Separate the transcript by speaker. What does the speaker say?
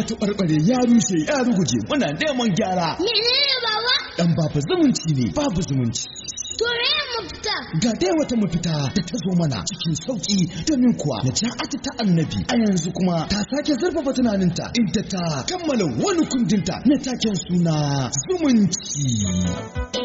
Speaker 1: taɓarɓare ya rushe ya ruguje muna neman gyara
Speaker 2: Menene baba?
Speaker 1: dan babu zumunci ne babu zumunci
Speaker 2: To me mafita?
Speaker 1: ga dai wata mafita da ta zo mana cikin sauki domin kuwa naja'atu ta annabi a yanzu kuma ta sake zurfafa tunaninta inda ta kammala wani kundinta na taken suna zumunci